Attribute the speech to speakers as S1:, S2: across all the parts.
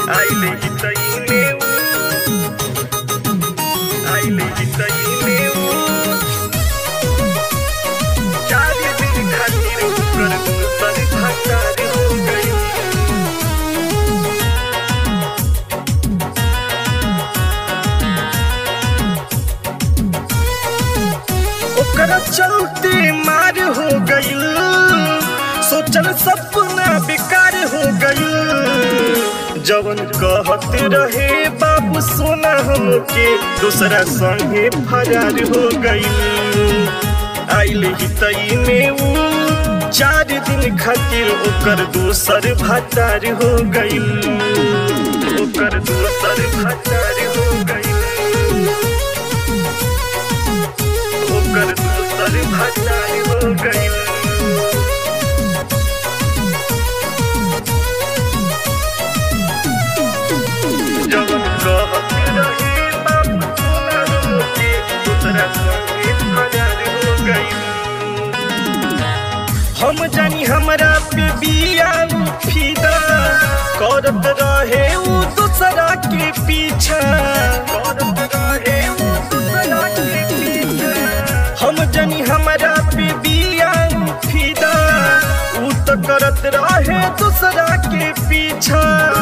S1: आइले ही तई में आइले ही तई में चार दिन खातिर कर दूसर भतार हो गई ओकरा चलते मार हो गईल सोचल सपना बेकार हो गईल जवन कहत रहे बाबू सोना हमके दूसरा संगे फरार हो गईल आइल ही तई में ऊ चार दिन खातिर ओकर दूसर भतार हो गईल ओकर दूसर भतार हो गईल ओकर दूसर भतार हो गईल जवन कहत रहे बाबू सोना हमके दूसरा संगे फरार हो गईल हम जानी हमरा पे बिया उ फिदा करत रहे उ दूसरा के पीछा करत रहे उ दूसरा के पीछा हम जानी हमरा पे बिया उ फिदा उ तो करत रहे दूसरा के पीछा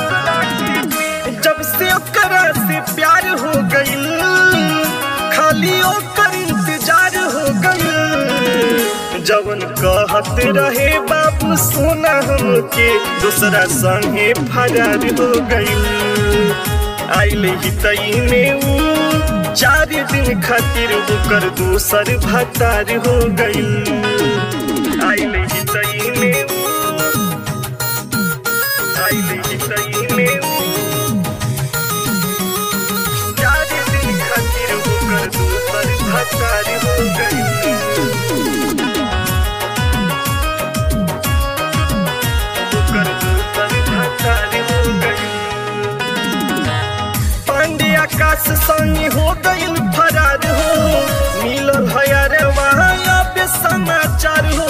S1: जब से ओकरा से प्यार हो गईल खाली ओकर इंतजार हो गईल जवन कहत रहे बाबू सोना हमके दूसरा संगे फरार हो गईल आइल ही तई में ऊ चार दिन खातिर ओकर दूसर भतार हो गईल आइल ही तई में ऊ आइल ही तई में ऊ चार दिन खातिर ओकर दूसर भतार हो गईल ओकर दूसर भतार हो गईल पांडे आकाश संग हो गईल फरार हो मिलल है अरे वहाँ अब समाचार हो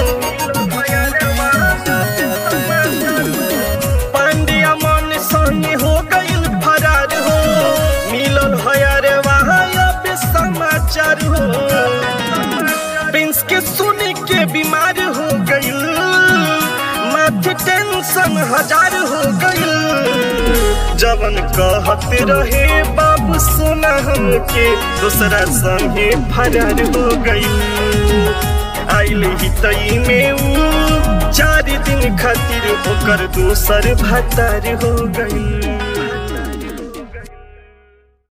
S1: पांडे मन संग हो गईल फरार हो मिलल है अरे वहाँ अब समाचार हो प्रिंस के सुन के बीमार हो गईल माथे टेंशन हजार हो गईल जवन कहत रहे बाबू सोना हमके दूसरा संगे फरार हो गईल आइल ही तई में ऊ चार दिन खातिर ओकर दूसर भतार हो गईल